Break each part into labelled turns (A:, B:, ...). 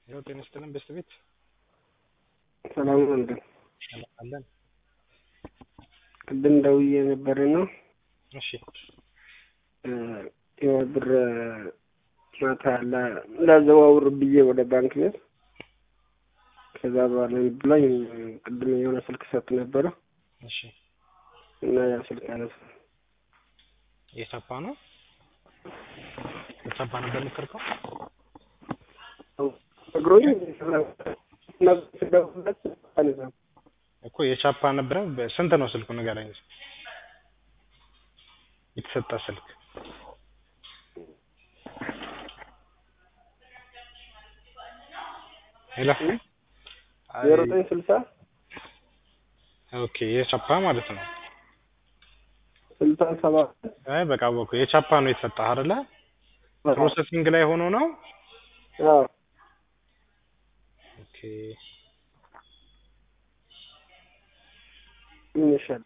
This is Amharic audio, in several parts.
A: ያው ጤና ይስጥልን በስት ቤት
B: ሰላም ወንድም
A: ሰላም አለን።
B: ቅድም ደውዬ ነበር ነው
A: እሺ
B: የሆነ ብር ማታ ላዘዋውር ብዬ ወደ ባንክ ቤት ከዛ በኋላ ብላኝ ቅድም የሆነ ስልክ ሰጥ ነበረ
A: እሺ
B: እና ያ ስልክ አነሳ
A: የሳፓ ነው የሳፓ ነበር የምትርከው
B: እግሮኝ ስደውልለት አነሳ
A: እኮ የቻፓ ነበረ። ስንት ነው ስልኩ ንገረኝ። የተሰጠ ስልክ ሄሎ
B: ዜሮ ዘጠኝ ስልሳ
A: ኦኬ የቻፓ ማለት ነው።
B: ስልሳ ሰባት
A: አይ በቃ አወኩ። የቻፓ ነው የተሰጠህ አይደለ? ፕሮሰሲንግ ላይ ሆኖ ነው።
B: አዎ
A: ኦኬ
B: ምን ይሻል?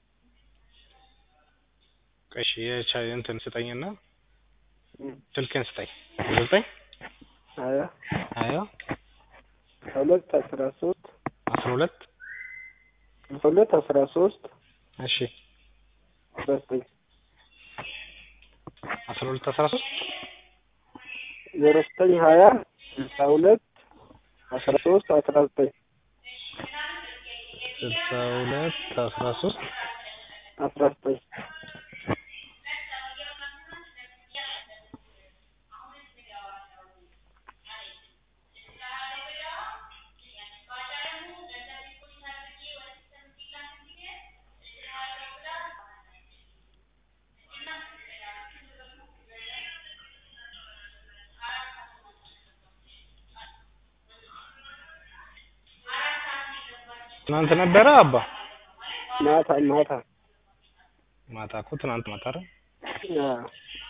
A: እሺ የቻ እንትን ስጠኝና ስልክህን ስጠኝ። ዘጠኝ
B: ሀያ
A: ሀያ
B: ሁለት አስራ ሶስት
A: አስራ ሁለት
B: ሁለት አስራ ሶስት
A: እሺ
B: አስራ ዘጠኝ
A: አስራ ሁለት አስራ ሶስት
B: ዜሮ ዘጠኝ ሀያ ስልሳ ሁለት አስራ ሶስት አስራ ዘጠኝ
A: ስልሳ ሁለት አስራ ሶስት
B: አስራ ዘጠኝ
A: ትናንት ነበረ አባ
B: ማታ ማታ
A: ማታ እኮ ትናንት ማታ አይደል?
B: አዎ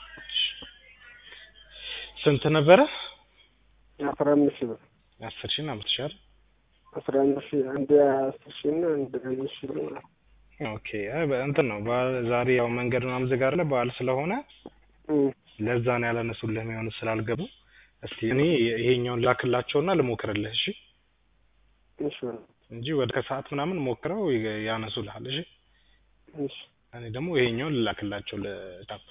A: ስንት ነበረ?
B: አስራ አምስት ሺህ ብር
A: አስር ሺህ እና አምስት ሺህ አይደል?
B: አስራ አምስት ሺህ አንድ አስር ሺህ እና አንድ አምስት ሺህ ብር ማለት ነው።
A: ኦኬ አይ በእንትን ነው በዓል ዛሬ ያው መንገድ ምናምን ዝግ አይደለ? በዓል ስለሆነ
B: እም
A: ለዛ ነው ያላነሱልህ የሚሆኑት ስላልገቡ። እስቲ እኔ ይሄኛውን ላክላቸውና ልሞክርልህ እሺ፣
B: እሺ በል
A: እንጂ ወደ ከሰዓት ምናምን ሞክረው ይ- ያነሱልሃል እሺ።
B: እሺ
A: እኔ ደግሞ ይሄኛውን ልላክላቸው ለታፕ።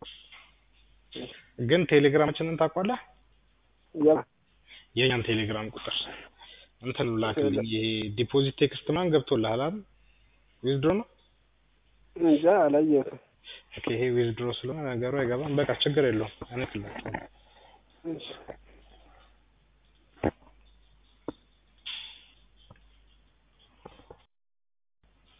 A: ግን ቴሌግራማችንን ታውቋለህ?
B: ያ
A: የኛን ቴሌግራም ቁጥር እንትን ላክልኝ። ይሄ ዲፖዚት ቴክስት ምናምን ገብቶልሃል አይደል? ዊዝድሮ ነው።
B: እንጃ አላየሁትም።
A: ኦኬ ይሄ ዊዝድሮ ስለሆነ ነገሩ አይገባም። በቃ ችግር የለውም። እኔ እልክልሃለሁ።
B: እሺ